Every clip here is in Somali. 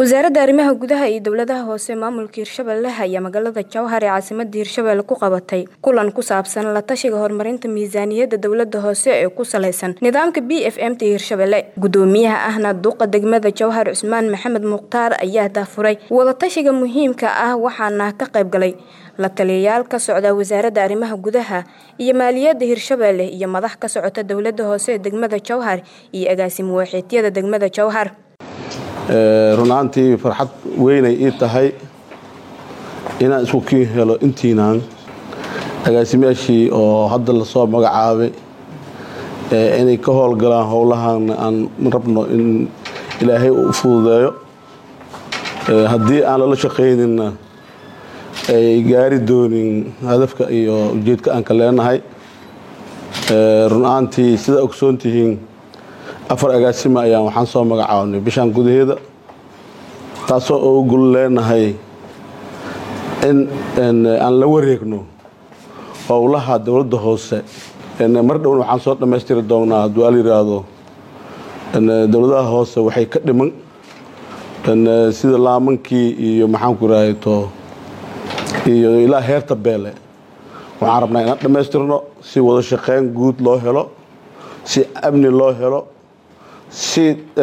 wasaaradda arrimaha gudaha iyo dowladaha hoose maamulka hirshabelle ayaa magaalada jowhar ee caasimada hirshabelle ku qabatay kulan ku saabsan la tashiga horumarinta miisaaniyadda dowlada hoose ee ku saleysan nidaamka b f m t hirshabelle gudoomiyaha ahna duqa degmada jowhar cusmaan maxamed mukhtaar ayaa daafuray wadatashiga muhiimka ah waxaana ka qayb galay la taliyayaal ka socda wasaaradda arrimaha gudaha iyo maaliyadda hirshabelle iyo madax ka socota dowlada hoose ee degmada jowhar iyo agaasimo waaxeedyada degmada jowhar run ahaantii farxad weynay ii tahay inaan isku kii helo intiinaan agaasimayaashii oo hadda lasoo magacaabay inay ka howlgalaan howlahan aan rabno in ilaahay u fududeeyo haddii aan lala shaqaynina ay gaari doonin hadafka iyo ujeedka aan ka leenahay run ahaantii sidaa ogsoon tihiin afar agaasima ayaan waxaan soo magacaabnay bishaan gudaheeda taasoo oo gul leenahay in aan la wareegno howlaha dowladda hoose mar dhowna waxaan soo dhammaystiri doonnaa hadduu al yidhaahdo dowladaha hoose waxay ka dhiman sida laamankii iyo maxaanku irahayto iyo ilaa heerta beele waxaan rabnaa inaan dhammaystirno si wada shaqeyn guud loo helo si amni loo helo si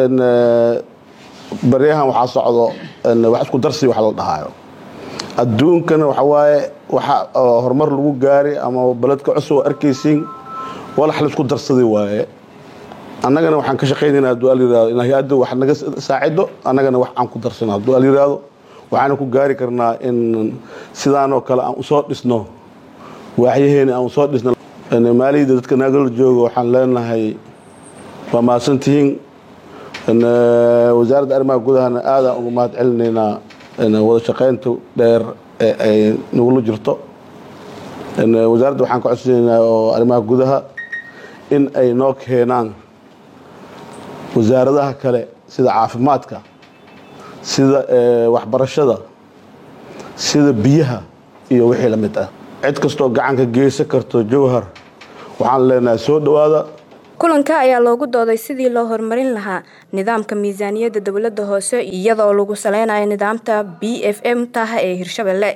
baryahan waxaa socdo wax isku darsi wax la dhahaayo adduunkana waxa waaye waxa horumar lagu gaari ama beledka cusub oo arkaysiin walax la isku darsaday waaye annagana waxaan ka shaqaynaynaa hadduu al yirahdo in hay-adda wax naga saacido annagana wax aan ku darsano hadduu al yirahdo waxaana ku gaari karnaa in sidaanoo kale aan usoo dhisno waaxyaheena aan usoo dhisno maaliyadda dadka naagala jooga waxaan leenahay waa mahadsantihiin wasaaradda arrimaha gudahana aadaan uga mahad celinaynaa wada shaqaynta dheer ee ay nagula jirto wasaaradda waxaan ka codsanaynaa oo arrimaha gudaha in ay noo keenaan wasaaradaha kale sida caafimaadka sida waxbarashada sida biyaha iyo wixii la mid ah cid kastoo gacanka geysan karto jowhar waxaan leenahay soo dhowaada kulanka ayaa loogu dooday sidii loo horumarin lahaa nidaamka miisaaniyadda dowladda hoose iyadoo lagu saleynayo nidaamta b f m taha ee hirshabelle